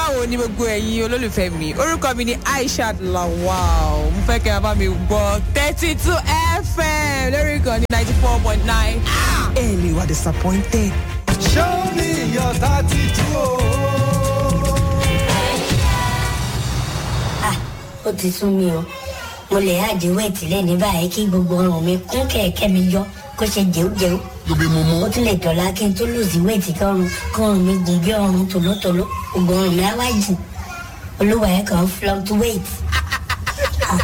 báwo ni gbogbo ẹ̀yin olólùfẹ́ mi orúkọ mi ni aishat lawal mo fẹ́ kẹ́ ẹ bá mi gbọ́ thirty two fm lórí ìkànnì ninety four point nine. ẹ lè wà disappointed. Show me your tattoo. Ah, ó ti sún mi o mo lè àjẹ wẹ́ẹ̀tì lẹ́ni báyìí kí gbogbo ọrùn mi kún kẹ̀kẹ́ mi yọ kó ṣe jẹ́wọ́jẹ́wọ́ lóbi mo mú. ó tún lè dọ̀la kí n tó lòsì wẹ́ẹ̀tì kọrùn kọrùn mi gùn bí ọrùn tòlótòló gbogbo ọrùn mi á wá jù olúwa ẹ̀ kàn fluctuate. Ah.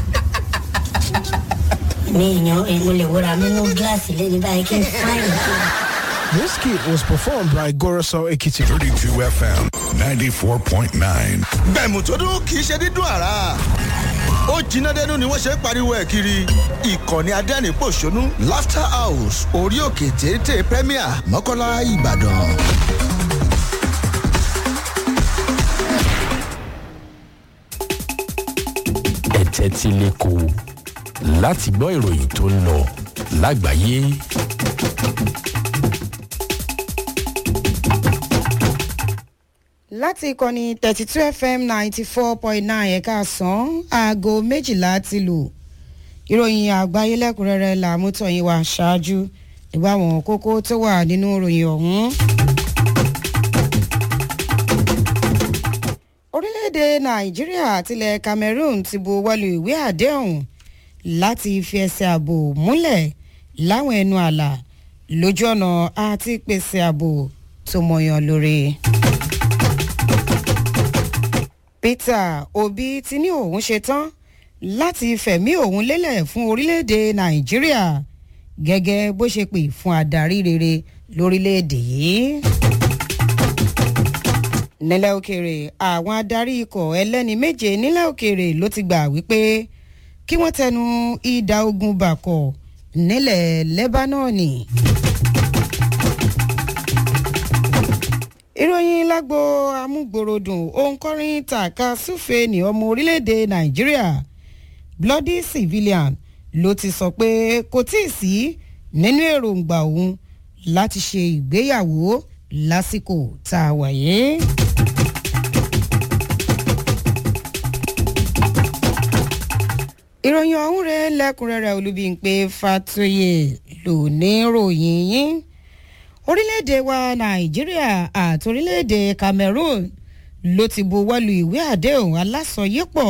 mi èèyàn mo lè wúra mi nú gíláàsì lẹ́ni báyìí kí n fáyìn kí n. This kit was performed by Goroso Ekiti. 32 FM 94.9. bẹ̀mù tó dún kì í ṣe dídùn àrà ó jiná dẹnu ni wọ́n ṣe ń pariwo ẹ̀ kiri ìkànnì adẹ́rìn-pọ̀ṣónú laughter house orí òkè téńté premier mọ́kànlá ìbàdàn. ẹ̀tẹ́ tí lẹ́kọ̀ọ́ láti gbọ́ ìròyìn tó ń lọ lágbàáyé. láti ìkànnì thirty two fm ninety four point nine ẹ̀ka sàn aago méjìlá ti lù ìròyìn àgbáyé lẹ́kùnrẹ́rẹ́ làmútọ̀yìn wá ṣáájú ìgbà wọn kókó tó wà nínú ìròyìn ọ̀hún. orílẹ̀-èdè nàìjíríà àtilẹ̀ cameroon ti bu wọlé ìwé àdéhùn láti fi ẹsẹ̀ ààbò múlẹ̀ láwọn ẹnu àlà lójú ọ̀nà àti pèsè ààbò tó mọ̀yàn lórí. peter obi ti ní òun ṣetán láti fẹ̀mí òun lélẹ̀ fún orílẹ̀-èdè nàìjíríà gẹ́gẹ́ bó ṣe pè fún adarí rere lórílẹ̀-èdè yìí. nílẹ̀ òkèèrè àwọn adarí ikọ̀ ẹlẹ́ni méje nílẹ̀ òkèèrè ló ti gbà wípé kí wọ́n tẹnu ìdá ogun bàkọ̀ nílẹ̀ lẹ́bánọ́ọ̀nì. ìròyìn lágbo amúgbòròdùn òǹkọrin tàka súfè ní ọmọ orílẹ̀-èdè nàìjíríà bloody civilian ló ti sọ pé kò tí ì sí nínú èròǹgbà òun láti ṣe ìgbéyàwó lásìkò tá a wà yìí. ìròyìn ọ̀hún rẹ̀ lẹ́kùnrẹ́rẹ́ olúbíńpé fatoyè lò ní ròyìn yín orílẹ̀-èdè wa nàìjíríà àti orílẹ̀-èdè cameroon ló ti buwọ́lu ìwé àdéhùn alásọyépọ̀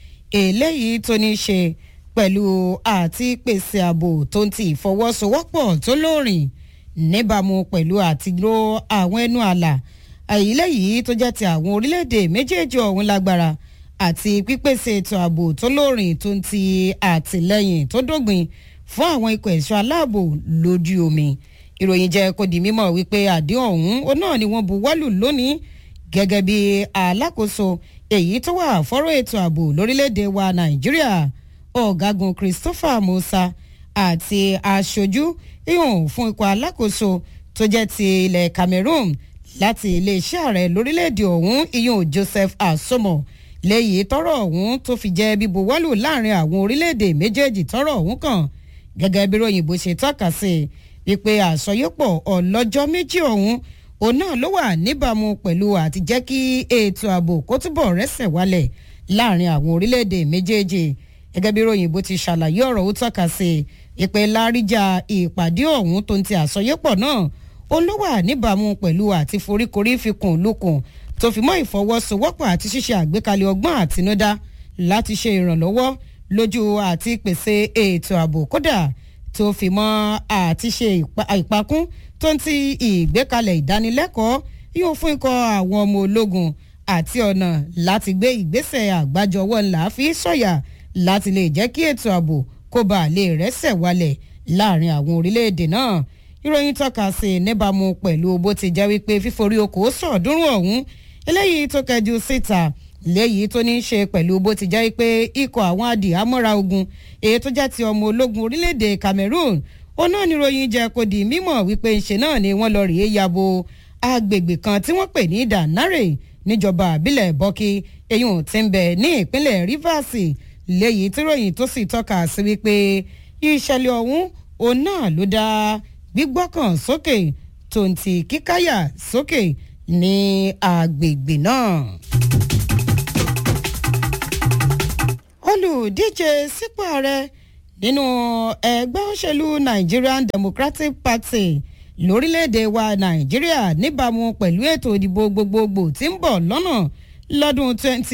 eléyìí tó ní í ṣe pẹ̀lú àti pèsè ààbò tó ń ti ìfọwọ́sowọ́pọ̀ tó lóòrìn níbàámu pẹ̀lú àtìló àwọn ẹnu àlà àyílẹ̀yìí tó jẹ́ ti àwọn orílẹ̀-èdè méjèèjì ọ̀hún lágbára àti pípèsè ètò ààbò tó lóòrìn tó ń ti àtìlẹ́yìn tó dógbìn fún àwọn ikọ̀ ẹ̀ṣọ́ aláàbò lójú omi ìròyìn jẹ́ kó di mímọ̀ wípé àdéhùn ọ̀hún ó náà ni wọ́n buwọ́lù lónìí gẹ́gẹ́ bí alákòóso èyí tó wà fọ́rọ̀ ètò ààbò lórílẹ̀‐èdè wa nàìjíríà ọ̀gágun christopher musa àti aṣojú ihun fún ikọ̀ alákòóso tó jẹ́ ti ilẹ̀ cameroon láti iléeṣẹ́ ààrẹ lórílẹ̀‐èdè ọ̀hún ihun joseph asomo léyìí tọrọ ọ̀hún tó fi jẹ́ bíbuwọ́lù láàrin àwọn orílẹ̀‐èdè méjèèjì tọrọ ọ̀hún kàn gẹ́gẹ́ bí ròyìnbó ṣe tọ́ka sí i wípé àsọyépọ̀ ọlọ́jọ́ méjì ọ̀hún òun náà ló wà níbàámu pẹ̀lú àti jẹ́ kí ètò ààbò kó túbọ̀ rẹ́sẹ̀ wálẹ̀ láàrin àwọn orílẹ̀-èdè méjèèjì gẹ́gẹ́ bí ròyìnbó ti ṣàlàyé ọ̀rọ̀ ó tọ́ka sí ìpè láríjà ìpàdé ọ̀hún tó ń ti àsọyépọ̀ náà òun ló wà níbàámu pẹ̀lú àti foríkorí fikùn lukùn tó fi mọ́ ìfọwọ́sowọ́pọ̀ àti ṣíṣe àgbékalẹ̀ ọgbọ́n àtinúdá láti ṣe ìrànlọ́wọ́ lójú àti pèsè ètò ààbò kódà tó fi mọ́ àti ṣe ìpakún tó ń ti ìgbékalẹ̀ ìdánilẹ́kọ̀ọ́ yóò fún ikọ̀ àwọn ọmọ ológun àti ọ̀nà láti gbé ìgbésẹ̀ àgbájọwọ́ ńlá fi sọ̀yà láti lè jẹ́ kí ètò ààbò kó bá lè rẹ́sẹ̀ wálẹ̀ láàrin àwọn orílẹ̀-èdè náà ìròyìn tọ́ka sí níbàámu pẹ̀lú bó ti jẹ́ wípé fíforí okòó sọ̀ọ́dúnrún ọ̀hún eléyìí tó kẹjú síta léyìí tó ní í ṣe pẹ̀lú bó ti jẹ́ pé ikọ̀ àwọn adìhámọ́ra ogun èyí tó jẹ́ ti ọmọ ológun orílẹ̀-èdè cameroon ó náà níròyìn jẹ́ kó di mímọ̀ wípé ńṣe náà ni wọ́n lọ rèé yabo agbègbè kan tí wọ́n pè ní danare níjọba àbílẹ̀ bọ́kí eyín tí ń bẹ̀ ní ìpínlẹ̀ rivers léyìí tí ròyìn tó sì tọ́ka sí wípé ìṣẹ̀lẹ̀ ọ̀hún òun náà ló dá gbígbọ́kàn sókè tó ń ti kíkáyà sókè ní agbègbè náà. olùdíje sípò ààrẹ nínú ẹgbẹ́ òṣèlú nigerian democratic party lórílẹ̀‐èdè wa nàìjíríà níbàámu pẹ̀lú ètò ìdìbò gbogbogbò tí ń bọ̀ lọ́nà lọ́dún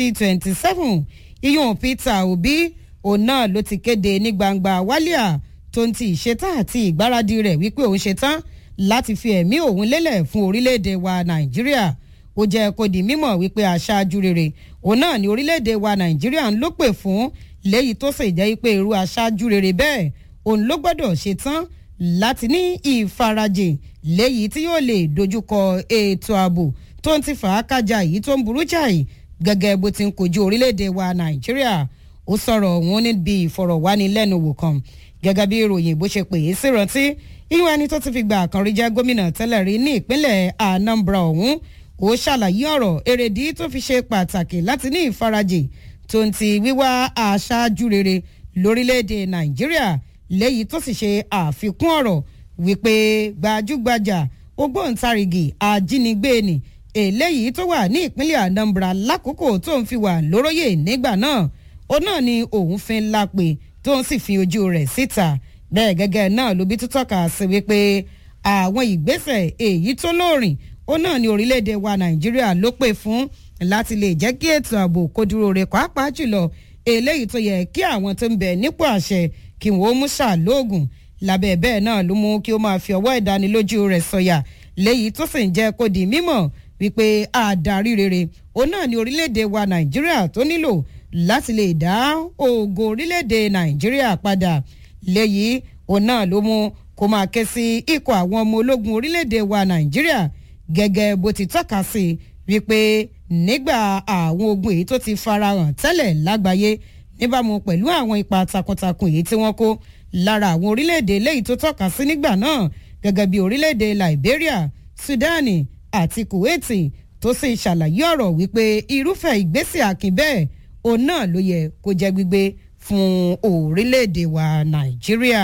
2027 iyun peter obi òun náà ló ti kéde ní gbangba wálíà tó ń ti ìṣetán àti ìgbáradì rẹ̀ wípé òun ṣetán láti fi ẹ̀mí òun lélẹ̀ fún orílẹ̀‐èdè wa nàìjíríà ó jẹ́ kó di mímọ̀ wípé aṣáájú rere òun náà ní orílẹ̀‐èdè wa nàìjíríà ń ló pè fún léyìí tó sì jẹ́ pé irú aṣáájú rere bẹ́ẹ̀ òun ló gbọ́dọ̀ ṣetán láti ní ìfarajìn léyìí tí yóò lè dojúkọ ètò ààbò tó ń ti fà á kájà yìí tó ń burú jáì gẹ́gẹ́ bó ti ń kojú orílẹ̀‐èdè wa nàìjíríà ó sọ̀rọ̀ òun níbi ìfọ̀rọ̀wánilẹ́nuwò kan gẹ́gẹ́ bí ìròyìn bó ṣe pè é sí rántí ìwọ̀n ẹni tó ti fi gbà kan rí jẹ́ gómìnà tẹ́lẹ̀ rí ní ìpínlẹ̀ anambra ọ̀hún ó ṣàlàyé ọ̀rọ̀ èrèdí tó fi ṣe pàtàkì láti ní ìfarajìn tó ń ti wíwá aṣáájú rere lórílẹ̀‐èdè nàìjíríà léyìí tó sì ṣe àfikún ọ̀rọ̀ wípé gbajúgbajà ògbóǹtarìgì ajínigbé ni eléyìí tó wà ní ìpínlẹ̀ anambra lákòókò tó ń fi wà lóróyè nígbà náà ó náà ni òun fi ń lápè tó ń sì fi ojú rẹ̀ síta bẹ́ẹ̀ gẹ́gẹ́ náà ló bí tó tọ́ka sí wípé àwọn ìgbésẹ̀ èyí tó lóòrìn ó náà ní orílẹ̀-èdè wa nàìjíríà ló pè fún láti lè jẹ́ kí ètò ààbò kó dúró re pàápàá jùlọ eléyìí tó yẹ kí àwọn tó ń bẹ̀ nípò àṣẹ kí wọ́n mú ṣàlóògùn lábẹ́ bẹ́ẹ̀ náà ló mú kí ó máa fi ọwọ́ ìdánilójú rẹ̀ sọ̀yà léyìí tó sì ń jẹ́ kó di mímọ̀ wípé àdarí rere òun náà ní orílẹ̀-èdè wa nàìjíríà tó nílò láti lè dá ògo orílẹ̀-èdè nàìjíríà padà léyìí òun náà ló mú kó máa ké sí ikọ̀ àwọn ọmọ ológun orílẹ̀-èdè wa nàìjíríà gẹ́gẹ́ bó ti tọ́ka sí wípé nígbà àwọn ogun èyí tó ti farahàn tẹ́lẹ̀ lágbàáyé níbàámu pẹ̀lú àwọn ipa takuntakun èyí tí wọ́n kó lára àwọn orílẹ̀-èdè léyìí tó tọ́ka sí nígbà náà gẹ́gẹ́ bí orílẹ̀-èdè liberia sudani àti kuwaiti tó sì ṣàlàyé ọ̀rọ̀ wípé irúfẹ́ ìgbésẹ̀ akin bẹ́ẹ̀ òun náà ló yẹ kó jẹ́ gbígbé fún orílẹ̀-èdè wa nàìjíríà.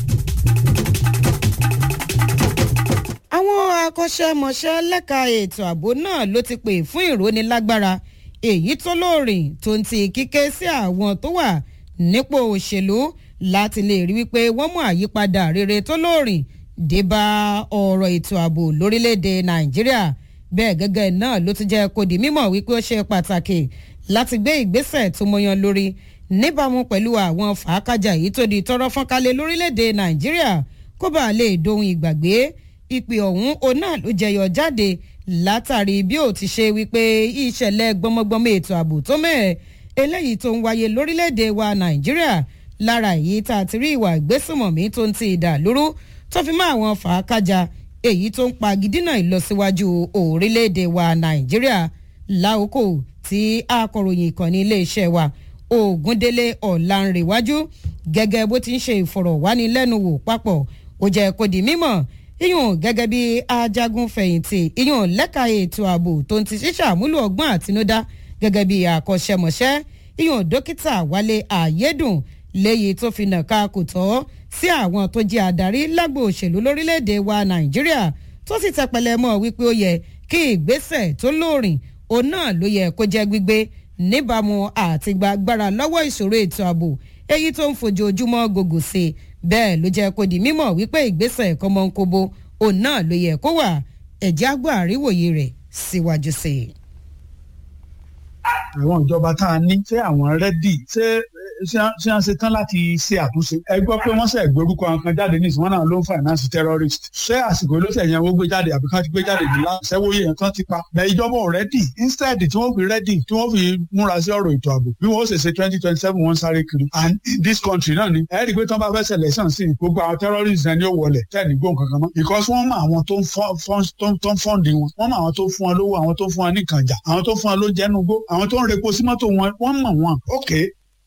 àwọn akọ́ṣẹ́mọṣẹ́ lẹ́ka ètò ààbò náà ló ti pè fún ìrónilágbára èyí tó lóòrìn tó ń ti kíké sí àwọn tó wà nípò òṣèlú láti lè rí wípé wọ́n mú àyípadà rere tó lóòrìn débà ọ̀rọ̀ ètò ààbò lórílẹ̀‐èdè nàìjíríà bẹ́ẹ̀ gẹ́gẹ́ náà ló ti jẹ́ kó di mímọ̀ wípé ó ṣe pàtàkì láti gbé ìgbésẹ̀ tó mọyan lórí níbàámu pẹ̀lú àwọn fàákàjà yìí tó di tọrọ fọ́nkálẹ̀ lórílẹ̀‐èdè nàìjíríà kó bàa lè dohun ìgbàgbé ìpè ọ̀hún òun náà ló jẹyọ jáde látàrí bí ó ti ṣe wípé ìṣẹ̀lẹ̀ gbọmọgbọmọ ètò ààbò tó mẹ́ẹ̀ eléyìí tó ń wáyé lórílẹ̀‐èdè wa nàìjíríà lára èyí tá a ti rí ìwà ìgbésùmọ̀mí tó ń ti ìdà lóru tó fi mọ́ àwọn fàákàjà èyí tó ń pa gidina ìlọsíwájú orílẹ̀‐èdè wa nàìjíríà láòkò tí akọ̀ròyìn ìkànnì iléeṣẹ́ wa ògúndélé ọ̀làǹrẹ̀wájú gẹ́gẹ́ bó ti ń ṣe ìfọ̀rọ̀wánilẹ́nuwò papọ̀ ó jẹ́ kó di mímọ̀ iyùn gẹ́gẹ́ bí ajagun fẹ̀yìntì iyùn lẹ́ka ètò ààbò tó ń ti ṣíṣàmúlò ọgbọ́n àtinúdá gẹ́gẹ́ bí àkọ́ṣẹ́mọṣẹ́ iyùn dókítà wálé àyédùn léyìí tó fi nàka kò tọ́ sí àwọn tó jẹ́ adarí lágbo òṣèlú lórílẹ̀‐èdè wa nàìjíríà tó sì tẹpẹlẹ mọ́ wípé ó yẹ kí ìgbésẹ̀ tó lóòrìn òun náà ló yẹ kó jẹ́ gbígbé níbàámu àti gbàgbára lọ́wọ́ ìṣòro ètò ààbò èyí tó ń fojoojúmọ́ gògò sí i bẹ́ẹ̀ ló jẹ́ kó di mímọ̀ wípé ìgbésẹ̀ kọ́mọ́nkóbo òun náà ló yẹ kó wà ẹ̀jẹ̀ àgbà àríwòye rẹ̀ síwájú sí i. àwọn ìjọba tá a ní ṣé àwọn rẹ́dì ṣé ṣé wọ́n ṣe tán láti ṣe àtúnṣe. ẹ gbọ́ pé wọ́n ṣe ìgbórúkọ kan jáde ní ìsìnwọ́n náà ló ń finance terrorist. ṣé àsìkò ló ṣe yẹn wọ́n gbé jáde àbí kán ti gbé jáde ní láti ṣẹ́wó yẹn tán ti pa. ẹ ìjọba ò rẹ́dì instead tí wọ́n fi rẹ́dì tí wọ́n fi múra sí ọ̀rọ̀ ètò ààbò bí wọ́n ṣe ṣe twenty twenty seven wọ́n sáré kiri. and in this country náà ni ẹ rí i pé tí wọ́n bá fẹ́ ṣẹlẹ̀ sàn sí gbogbo àwọn terrorist náà ni ó wọlẹ̀ tẹ́ẹ̀ ní gbóhùn kankan mọ́. because wọ́n mọ àwọn tó ń fọ́ǹdì wọn wọ́n mọ àwọn tó fún wọn lówó àwọn tó fún wọn ní kànjà àwọn tó fún wọn ló jẹ́nugbó àwọn tó ń repo sí mọ́tò wọn wọ́n mọ̀ wọn. okay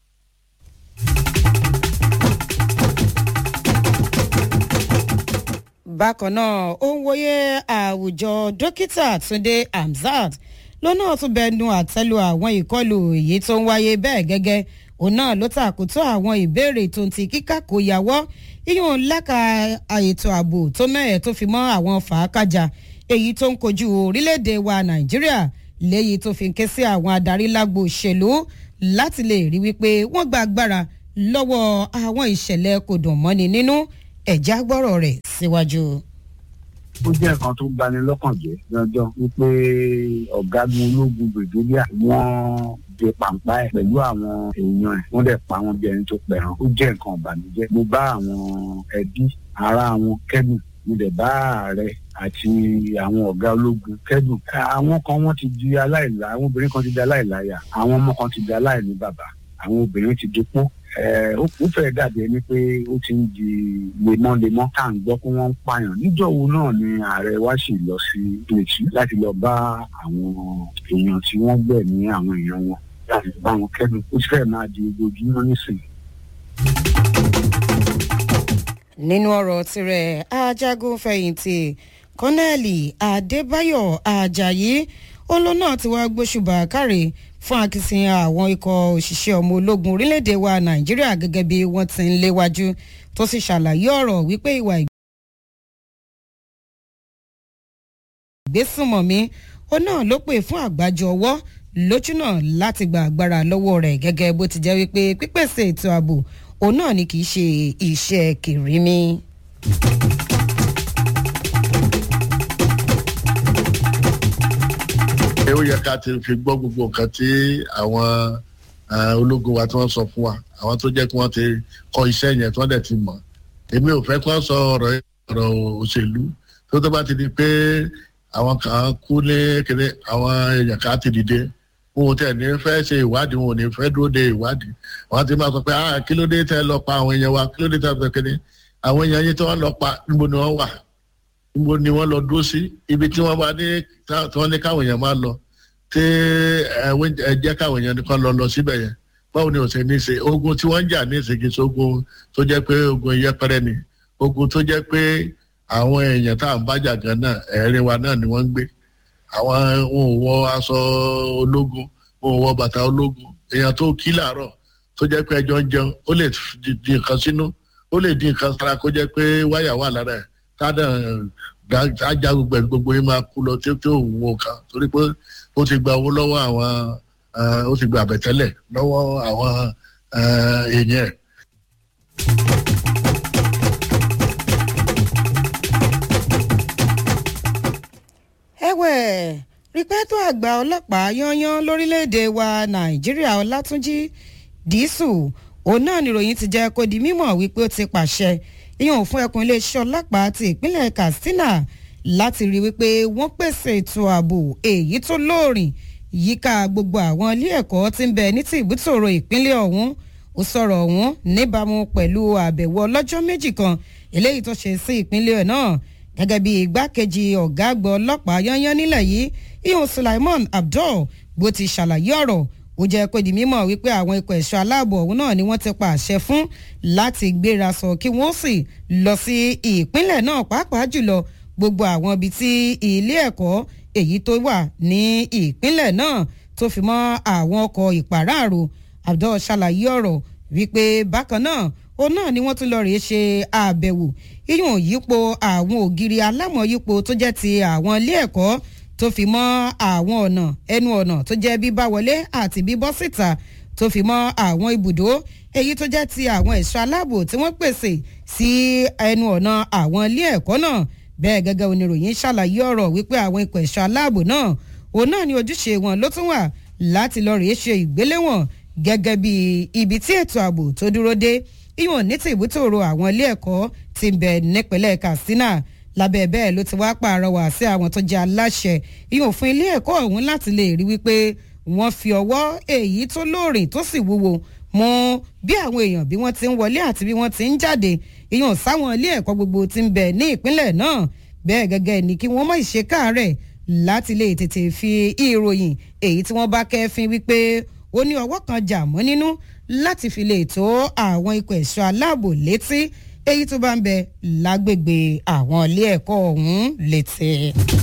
bákan náà ó ń wòye àwùjọ dókítà túnde hamzat lọ́nà tún bẹnu àtẹ́lu àwọn ìkọlù èyí tó ń wáyé bẹ́ẹ̀ gẹ́gẹ́ òun náà ló tàkótó àwọn ìbéèrè tó ń ti kíkà kó yàwọ́ iyùn lẹ́ka ètò ààbò tó mẹ́ẹ̀ tó fi mọ́ àwọn fàákàjà èyí tó ń kojú orílẹ̀-èdè wa nàìjíríà léyìí tó fi ń ké sí àwọn adarí lágbo òṣèlú láti lè rí wípé wọ́n gba agbára lọ́wọ́ àwọn ìṣẹ̀lẹ̀ kò dùn mọ́ni nínú ẹ̀já gbọ́rọ̀ rẹ̀ síwájú. ó jẹ́ nǹkan tó bani lọ́kàn jẹ́ lọ́jọ́ wípé ọ̀gágun ológun brigadier wọ́n de pàǹpá ẹ̀ pẹ̀lú àwọn èèyàn ẹ̀ wọ́n dẹ̀ pa wọn bí ẹni tó pẹ̀ràn ó jẹ́ nǹkan ìbànújẹ́ mo bá àwọn ẹbí ará wọn kẹ́dùn mo dẹ̀ bá ààrẹ àti àwọn ọ̀gá ológun kẹ́dùn àwọn kan wọ́n ti di aláìlá àwọn obìnrin kan ti di aláìláyà àwọn ọmọ kan ti di aláìní bàbá àwọn obìnrin ti dopó ó fẹ́ dàbí ẹni pé ó ti ń di lemọ́lemọ́ tá à ń gbọ́ pé wọ́n ń pààyàn níjọ́wọ́ náà ni ààrẹ wá sì lọ sí plẹ̀tì láti lọ bá àwọn èèyàn tí wọ́n gbẹ̀ ní àwọn èèyàn wọn láti bá wọn kẹ́dùn ó ti fẹ́ máa di ojoojúmọ́ nísìnyí. nínú ọ̀rọ̀ tirẹ̀ ajagun fẹ̀yìntì kọ́nẹ́ẹ̀lì adébáyọ̀ ajayi olóò náà ti wá gbóṣùbà káre fún akitiyan àwọn ikọ̀ òṣìṣẹ́ ọmọ ológun orílẹ̀-èdè wa nàìjíríà gẹ́gẹ́ bí wọ́n ti ń léwájú tó sì ṣàlàyé ọ̀rọ̀ wípé ìwà ìgbésùnmọ̀mí ó náà ló pè fún àgbájọ ọwọ́ lójú náà láti gba agbára lọ́wọ́ rẹ̀ gẹ́gẹ́ bó ti jẹ́ wípé pípèsè ètò ààbò òun náà ni kì í ṣe iṣẹ́ kìrìmí. ó yẹ ká ti fi gbọ́ gbogbo nǹkan tí àwọn ológun wa tí wọ́n sọ fún wa àwọn tó jẹ́ kí wọ́n ti kọ́ iṣẹ́ yẹn tí wọ́n dẹ̀ ti mọ̀ èmi ò fẹ́ kí wọ́n sọ ọ̀rọ̀ ọ̀rọ̀ òṣèlú tó tó bá ti di pé àwọn kan kú ní kéde àwọn èèyàn kan ti dìde wọn ò tẹ̀ ní fẹ́ ṣe ìwádìí wọn ò ní fẹ́ dúró de ìwádìí wọn ti máa sọ pé ah kí ló dé tẹ́ lọ pa àwọn èèyàn wa kí ló dé tẹ́ lọ kéde àwọn èèyàn yín tí wọ́n lọ pa níbo ni wọ́n wà níbo ni wọ́n lọ dúró sí ibi tí wọ́n bá ní tí wọ́n ní káwọn èèyàn máa lọ tí ẹ jẹ́ káwọn èèyàn nìkan lọ lọ síbẹ̀ yẹn báwo ni ò ṣe ní ṣe ogun tí wọ́n ń jà ní ìsìnkì sógun tó jẹ́ pé ogun yẹpẹrẹ ni ogun tó jẹ́ pé àwọn èèyàn tá à ń bájà gan náà ẹ̀rín wa náà ni wọ́n ń gbé àwọn wọn ò wọ aṣọ ológun wọn ò wọ bàtà ológun èèyàn tó kí làárọ̀ tó jẹ́ pé ẹjọ́ ń jẹun ó lè di nǹkan sínú ó lè di nǹkan sára kó jẹ́ pé wáyà wà lára ẹ̀ tádà ajá gbogbo ẹ̀ gbogbo yín máa kú lọ tí ó wò kàn torí pé ó ti gba owó lọ́wọ́ àwọn ó ti gba àbẹ̀tẹ́lẹ̀ lọ́wọ́ àwọn èèyàn ẹ̀. ẹ̀wẹ̀ rípẹ́tò àgbà ọlọ́pàá yányán lórílẹ̀‐èdè wa nàìjíríà ọlátúnjì dísù òun náà níròyìn ti jẹ́ kó di mímọ̀ wípé ó ti pàṣẹ ìyẹn fún ẹkùn iléeṣẹ́ ọlọ́pàá ti ìpínlẹ̀ katsina láti rí wípé wọ́n pèsè ètò ààbò èyí tó lóòrìn yíká gbogbo àwọn ilé ẹ̀kọ́ tí ń bẹ ní ti ìbútòrò ìpínlẹ̀ ọ̀hún ó sọ̀rọ̀ ọ̀hún níbàámu pẹ̀lú àbẹ̀wò ọlọ́jọ́ méjì kan eléyìí tó ṣe sí ìpínlẹ̀ náà gẹ́gẹ́ bí igbákejì ọ̀gá àgbà ọlọ́pàá yányán nílẹ̀ yìí ihun sulaimon abdul bó ti ṣàlàyé ọ̀rọ̀ ó jẹ́ pé di mímọ̀ wípé àwọn ikọ̀ ẹ̀ṣọ́ aláàbò ọ̀hún náà ni wọ́n ti pa àṣẹ fún láti gbéra sọ kí wọ́n sì lọ sí ìpínlẹ̀ náà pàápàá jùlọ gbogbo àwọn ibi tí ilé ẹ̀kọ́ èyí tó wà ní ìpínlẹ̀ náà tó fi mọ́ àwọn ọkọ̀ ìpàráàrò abdul ṣàlàyé ọ̀rọ̀ wípé bákan náà òun náà ni wọ́n tún lọ rèé ṣe àbẹ̀wò yíyùn yípo àwọn ògiri alámọ̀yípo tó jẹ́ ti àwọn ilé ẹ̀kọ́ tó fi mọ́ àwọn ọ̀nà ẹnu ọ̀nà tó jẹ́ bíbá wọlé àti bíbọ́ síta tó fi mọ́ àwọn ibùdó èyí tó jẹ́ ti àwọn ẹ̀ṣọ́ aláàbò tí wọ́n pèsè sí ẹnu ọ̀nà àwọn ilé ẹ̀kọ́ náà bẹ́ẹ̀ gẹ́gẹ́ oníròyìn ṣàlàyé ọ̀rọ̀ wípé àwọn ikọ̀ ẹ̀ṣọ́ aláàbò náà òun náà ni ojúṣe wọn ló tún wà láti lọ rèé ṣe ìgbéléwọ̀n gẹ́gẹ́ bí ibi tí ètò ààbò tó dúró dé ìwọ̀n ní ti ìbútòrò àwọn ilé ẹ̀kọ́ ti ń bẹ nípínlẹ̀ katsina lábẹ́ bẹ́ẹ̀ ló ti wá pààrọwà sí àwọn tó jẹ́ aláṣẹ ìwọ̀n fún ilé ẹ̀kọ́ ọ̀hún láti lè rí wípé wọ́n fi ọwọ́ èyí tó lóòrìn tó sì wúwo mọ bí àwọn èèyàn bí wọ́n ti ń wọlé àti bí wọ́n ti ń jáde ìyọ̀n sáwọn ilé ẹ̀kọ́ gbogbo ti ń bẹ ní ìpínlẹ̀ náà bẹ́ẹ̀ gẹ́gẹ́ ni kí wọ́n mọ̀ ìṣe káàárẹ̀ láti lè tètè fi ìròyìn èyí tí wọ́n bá kẹ́fín wípé ó ní ọwọ́ kan jà mọ́ nínú láti fi lè tó àwọn ikọ̀ ẹ̀ṣọ́ aláàbò létí èyí tó bá ń bẹ lágbègbè àwọn ilé ẹ̀kọ́ ọ̀hún létí.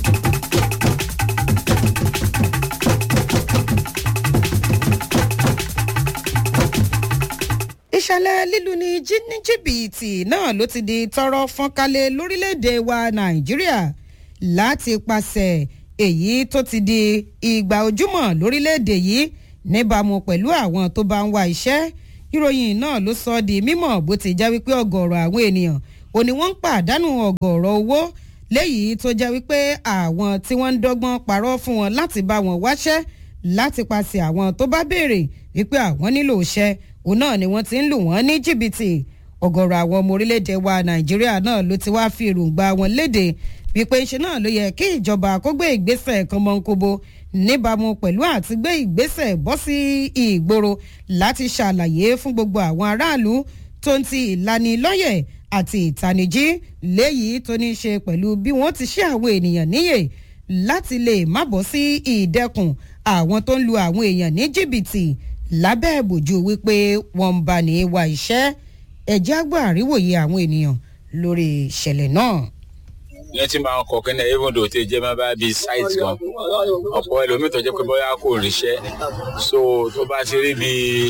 ìṣẹ̀lẹ̀ lílu ní jìbìtì náà ló ti di tọrọ fọ́nkálẹ̀ lórílẹ̀‐èdè wa nàìjíríà láti pàṣẹ èyí tó ti di ìgbà ojúmọ̀ lórílẹ̀‐èdè yìí níbàámu pẹ̀lú àwọn tó bá ń wá iṣẹ́ ìròyìn náà ló sọ ọ́ di mímọ̀ bó ti já wípé ọgọ̀rọ̀ àwọn ènìyàn ò ní wọ́n ń pàdánù ọgọ̀rọ̀ owó léyìí tó já wípé àwọn tí wọ́n ń dọ́gbọ́n parọ́ fún wọn láti bá wọn wáṣẹ́ láti paṣẹ àwọn tó bá béèrè wípé àwọn nílò iṣẹ́ òun náà ni wọ́n ti ń lù wọ́n ní jìbìtì ọgọ̀rọ̀ àwọn ọmọ orílẹ̀-èdè wa nàìjíríà náà ló ti wá fi èròǹgbà wọn léde wípé ṣe náà ló yẹ kí ìjọba kó gbé ìgbésẹ̀ kan mọ́ńkóbo níbàámu pẹ̀lú àti gbé ìgbésẹ̀ bọ́ sí ìgboro láti ṣàlàyé fún gbogbo àwọn aráàlú tó ń ti ìlanilọ́yẹ̀ àti ìtanijí léyìí tó ní í ṣe pẹ̀lú bí wọ́n ti ṣe àwọn ènìyàn níyè láti lè má bọ́ sí ìdẹ́kùn àwọn tó ń lu àwọn èèyàn ní jìbìtì lábẹ́ ìbòjú wípé wọ́n ń bá ní wa iṣẹ́ ẹ̀jẹ̀ àgbà àríwòye àwọn ènìyàn lórí ìṣẹ̀lẹ̀ náà yẹn ti máa ń kọ kẹ́nẹ́ even though tẹ jẹ́ máa bá bíi site gan ọ̀pọ̀ ẹlòmíì tó jẹ́ pé bóyá kò ríṣẹ́ so tó bá ti rí bíi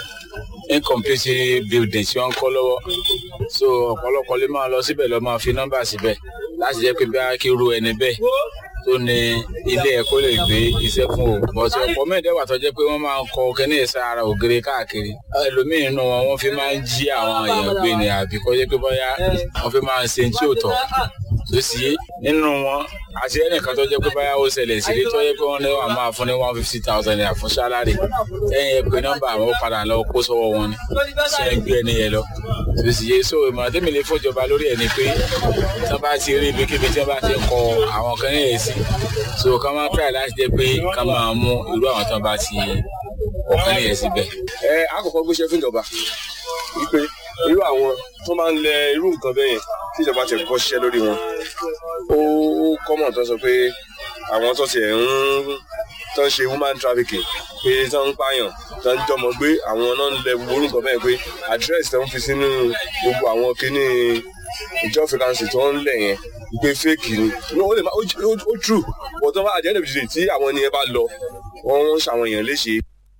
incomplete building tí wọ́n ń kọ́ lọ́wọ́ so ọ̀pọ̀lọpọ̀ lè máa lọ síbẹ̀ lọ máa fi nọ́mbà síbẹ̀ láti jẹ́ pé bí a kí ru ẹni bẹ́ẹ̀ tó ní ilé ẹ̀kọ́ lè gbé iṣẹ́ fún o bọ́sì ọ̀pọ̀ mẹ́ẹ̀ẹ́dẹ́gbà tó jẹ́ pé wọ́n máa ń kọ kẹ́ni ẹ̀sà ara ògiri káàkiri ẹlòmíì nínú wọn wọ́n fi máa ń jí àwọn èèyàn gbé ni àbí kọ́ jẹ́ pé bóyá wọ́n fi máa ń ṣe tí ò tọ́ tó sì nínú wọn àti ẹnìkan tó jẹ́ pé báyà ó ṣẹlẹ̀ sí tó jẹ́ pé wọ́n ní wà máa fún ní one fifty thousand naira fún sálárì ẹ̀yìn ẹ̀ pé nọ́mbà àwọn ó padà lọ kó sọ́wọ́ wọn ni ṣe é gbé ẹni yẹn lọ tó sì yé so ìmọ̀ràn tẹ́mi lè fọ́jọba lórí ẹ̀ ni pé tí wọ́n bá ti rí ibikíbi tí wọ́n bá ti kọ àwọn kan ní èsì so ká máa try láti jẹ́ pé ká máa mú irú àwọn tí wọ́n bá ti ọ̀kan ní èsì bẹ́ẹ̀. ẹ àkọ́kọ́ gbéṣẹ́ fún ìjọba wípé irú àwọn tó máa ń lẹ irú nǹkan bẹ́ẹ̀ yẹn tí ìjọba ti kọ́ ṣiṣẹ́ lórí wọn ó kọ́mọ̀ tó sọ pé àwọn tó tiẹ̀ ń tó ń ṣe human trafficking pé tó ń pààyàn tó ń jọmọ gbé àwọn náà ń lẹ gbogbo orúkọ bẹ́ẹ̀ pé address tó ń fi sínú gbogbo àwọn kíní ìjọ frequency tó ń lẹ̀ yẹn pé fake ni no ó lè má ó true but tó bá àjẹ́ ìdèbìtì tí àwọn ènìyàn bá lọ wọ́n ń ṣàwọn èèyàn léṣe.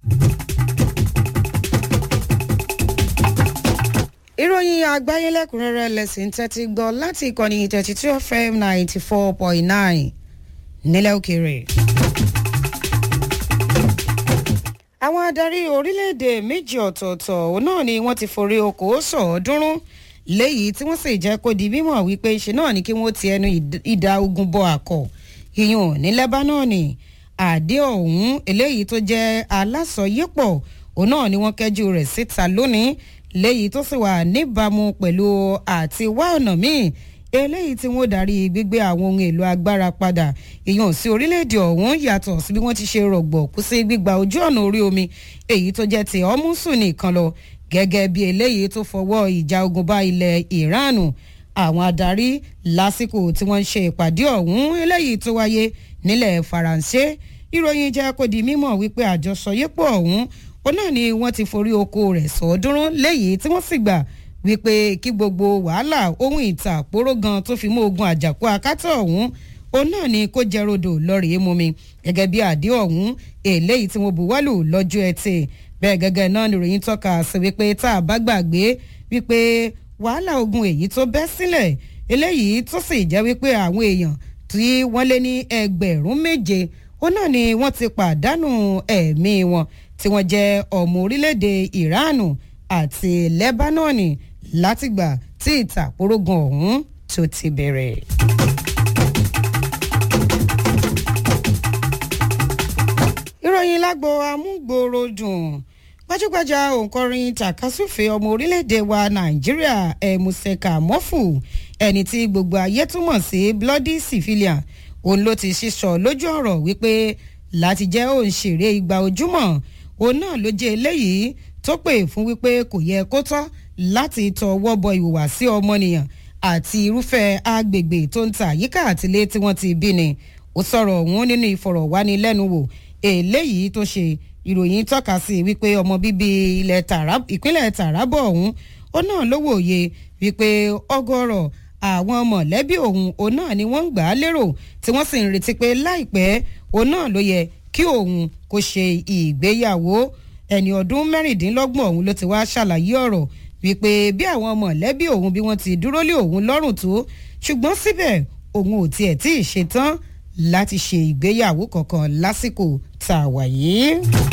ìròyìn àgbáyé lẹ́kùnrẹ́rẹ́ lẹ́sìn tẹ́tí gbọ́ láti ìkànnì thirty two fm ninety four point nine nílẹ̀ òkèèrè. àwọn adarí orílẹ̀-èdè méjì ọ̀tọ̀ọ̀tọ̀ òun náà ni wọ́n ti forí oko sọ̀ọ́dúnrún léyìí tí wọ́n sì jẹ́ kó di mímọ̀ wípé ṣe náà ni kí wọ́n ti ẹnu ìdá ogun bọ àkọ́ ìyún ní lẹ́bánọ́ọ̀nì àdé ọ̀hún eléyìí tó jẹ́ alásọyépọ̀ òun náà ni wọ́n kẹ́jú rẹ̀ síta lónìí léyìí tó sì wà níbàámu pẹ̀lú àti wá ọ̀nà míì eléyìí tí wọ́n darí gbígbé àwọn ohun èlò agbára padà ìyàn sí orílẹ̀-èdè ọ̀hún yàtọ̀ sí bí wọ́n ti ṣe rọ̀gbọ̀ kú sí gbígba ojú ọ̀nà orí omi èyí tó jẹ́ ti ọ́mùsùn nìkan lọ gẹ́gẹ́ bí eléyìí tó fọwọ́ ìjà ogun bá ilẹ̀ ìránù àwọn adarí lásìkò tí wọ́n ń ṣe ìpàdé ọ̀hún eléyìí tó wáyé nílẹ̀ faransé ìròyìn jẹ́ kó di mímọ̀ wípé àjọsọyépọ̀ ọ̀hún òun náà ni wọ́n ti forí oko rẹ̀ sọ́ọ́dúnrún léyìí tí wọ́n sì gbà wípé kí gbogbo wàhálà ohun ìta àpòrò gan tó fi mú ogun àjàkú akátá ọ̀hún òun náà ni kó jẹ́ rodò lọ́rẹ̀ẹ́ mú mi gẹ́gẹ́ bí àdé ọ̀hún eléyìí tí wọ́n buwọ́lù lọ́jọ́ ẹtì bẹ́ẹ̀ gẹ́gẹ́ náà ni ìròyìn tọ́ka sí wípé tá a bá gbàgbé wípé wàhálà ogun èyí tó bẹ́ sílẹ̀ eléyìí tó sì jẹ́ wípé àwọn èèyàn tí wọ́n lé ní ẹgbẹ̀rún méje òun náà ni wọ́n ti pàdánù ẹ̀mí wọn tí wọ́n jẹ́ ọmọ orílẹ̀-èdè ìránù àti lẹ́bánọ́ọ̀nì látìgbà tí ìtàkùrọ̀gùn ọ̀hún tó ti bẹ̀rẹ̀. ìròyìn lágbo amúgbòròdùn gbajúgbajà òǹkọrin tàkásùfè ọmọ orílẹ̀-èdè wa nàìjíríà ẹ̀mùsẹ̀kà mọ́fù ẹni tí gbogbo ayé túmọ̀ sí bloody civilian òun ló ti sísọ lójú ọ̀rọ̀ wípé láti jẹ́ òǹṣèré igba ojúmọ̀ òun náà ló jẹ́ eléyìí tó pè fún wípé kò yẹ kó tọ́ láti tọwọ́ bọ ìhùwàsí ọmọnìyàn àti irúfẹ́ agbègbè tó ń ta àyíká àtìlé tí wọ́n ti bí ni ó sọ̀rọ̀ ọ̀hún nínú ìfọ̀rọ̀wánilẹ́nuwò eléyìí tó ṣe ìròyìn tọ́ka sí wípé ọmọ bíbí ìpínlẹ̀ tàràbọ̀ ọ̀hún ó náà ló wòye wípé ọgọ́rọ̀ àwọn mọ̀lẹ́bí òun òun náà ni wọ́n ń gbà á lérò tí wọ́n sì ń retí pé láìpẹ́ òun náà ló yẹ kí òun kò ṣe ìgbéyàwó ẹni ọdún mẹ́rìndínlọ́gbọ̀n òun ló ti wá ṣàlàyé ọ̀rọ̀ wípé bí àwọn mọ̀lẹ́bí òun bí wọ́n ti dúró lé òun lọ́rùn tó ṣùgbọ́n síbẹ̀ òun ò tiẹ̀ tí ì ṣetán láti ṣe ìgbéyàwó kankan lásìkò tá a wà yìí.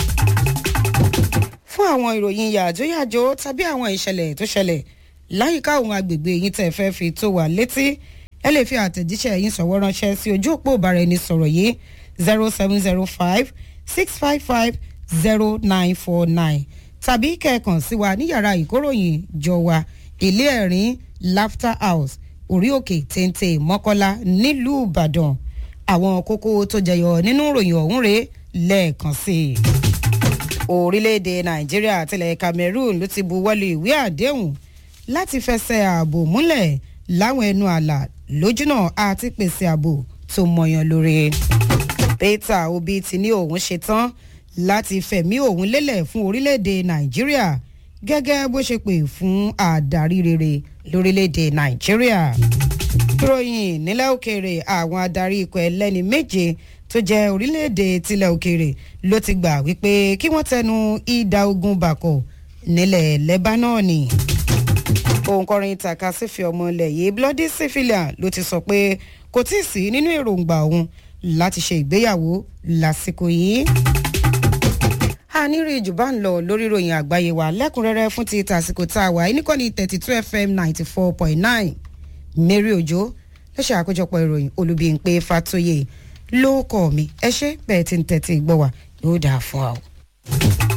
fún àwọn ìròyìn yàjóyàjó tàbí àwọn ìṣẹ̀lẹ̀ tó ṣẹlẹ̀ láyìíká òun agbègbè yìí tẹ̀ fẹ́ fi tó wà létí ẹ lè fi àtẹ̀jíṣẹ́ yín sọ̀wọ́ ránṣẹ́ sí ojú òpó ìbáraẹnisọ̀rọ̀ yìí zero seven zero five six five five zero nine four nine tàbí kẹ̀ẹ̀kan sí wa ní yàrá ìkóròyìn jọ wa ilé ẹ̀rín laughter house orí òkè téńté mọ́kọ́lá nílùú ìbàdàn àwọn kókó tó jẹyọ nínú ìròyìn ọ̀hún rèé lẹ́ẹ̀kan sí i. orílẹ̀-èdè nàìjíríà àtìlẹ̀ cameroon ló ti buwọ́lu ìwé àdéhùn láti fẹsẹ̀ ààbò múlẹ̀ láwọn ẹnu àlà lójúnà àti pèsè ààbò tó mọyàn lóore. peter obi ti ní òun ṣetán láti fẹ̀mí òun lélẹ̀ fún orílẹ̀-èdè nàìjíríà gẹ́gẹ́ bó ṣe pè fún àdarí rere lórílẹ̀-èdè nàìjíríà. ìròyìn nílẹ̀ òkèèrè àwọn adarí ikọ̀ ẹlẹ́ni méje tó jẹ́ orílẹ̀-èdè tilẹ̀ òkèèrè ló ti gbà wípé kí wọ́n tẹnu ìdá ogun bàkọ̀ nílẹ̀ lẹ́bánọ́ọ̀nì òǹkọrin ìtàkà sífi ọmọ ilẹ̀ yìí bloody civilian ló ti sọ pé kò tí ì sí nínú èròǹgbà òun láti ṣe ìgbéyàwó lásìkò yìí. a ní rí jù bá ń lọ lórí ìròyìn àgbáyé wa lẹ́kùnrẹ́rẹ́ fún ti tàsìkò tá a wà níkànnì thirty two fm ninety four point nine mary ojo ló ṣe àkójọpọ̀ ìròyìn olùbíyìnpé fatoyè ló kọ́ mi ẹ ṣe bẹ́ẹ̀ tí ń tẹ̀tí gbọ́ wa yóò dáa fún wa o.